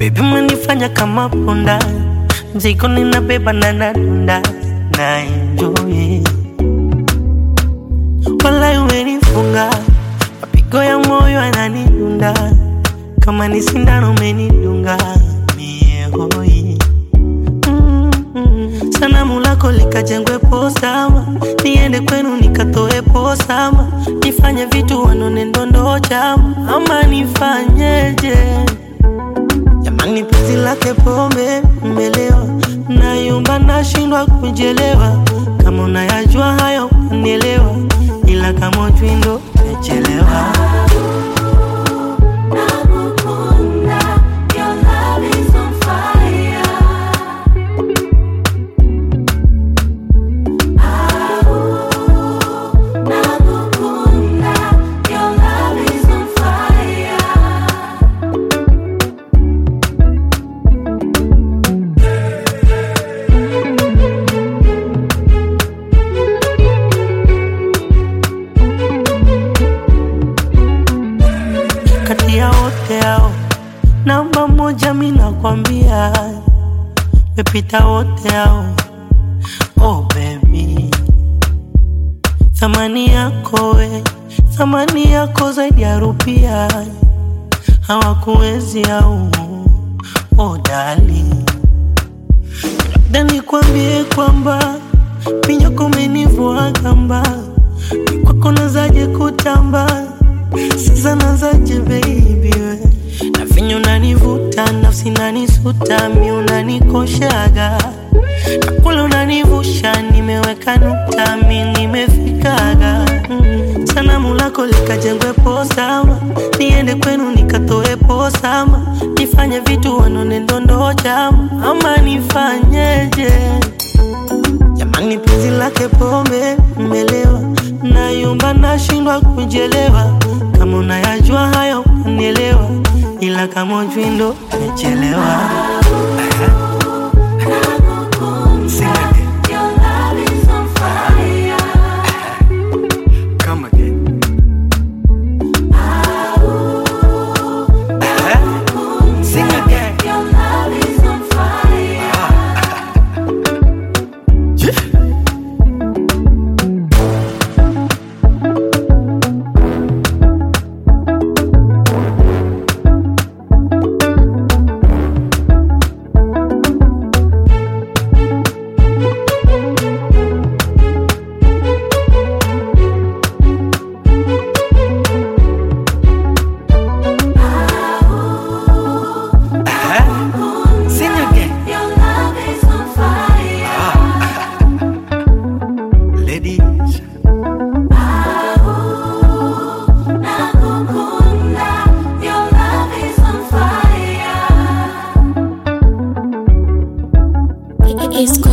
Baby umenifanya kama punda, mzigo ninabeba na nadunda na enjoy. Walai umenifunga, mapigo ya moyo yananidunda, kama ni sindano umenidunga mie hoi. Mm-mm. Sanamu lako likajengwe posama, niende kwenu nikatoe posama, nifanye vitu wanone ndondo chama, ama nifanyeje? Jamani, penzi lake pombe mmelewa, nayumba nashindwa kujelewa. Kama unayajua hayo unielewa, ila kama ujui ndo umechelewa. Nakukunda, your love is on fire. Nakukunda, your love is on fire. Kati ya wote hao, namba moja mi nakwambia, mepita wote hao. Oh baby, thamani yako we, thamani yako zaidi ya rupia, hawakuwezi au oh darling labda nikwambie kwamba minyoko umenivua gamba, ni kwako nazaje kutamba, sasa nazaje baby we na vinyo unanivuta, nafsi nanisuta, mi unanikoshaga na kule unanivusha, nimeweka nukta, mi nimefikaga mm. Sanamu lako likajengwe posama, niende kwenu nikatoe posama, nifanye vitu wanone ndondo chama, ama nifanyeje? Jamani, penzi lake pombe mmelewa, nayumba nashindwa kujelewa. Kama unayajua hayo unielewa, ila kama ujui ndo umechelewa. Sing again. Your love is on fire. Come again. Sing again. Your love is on fire. Sing again. Your love is on fire. Ladies. Nakukunda, your love is on fire. It's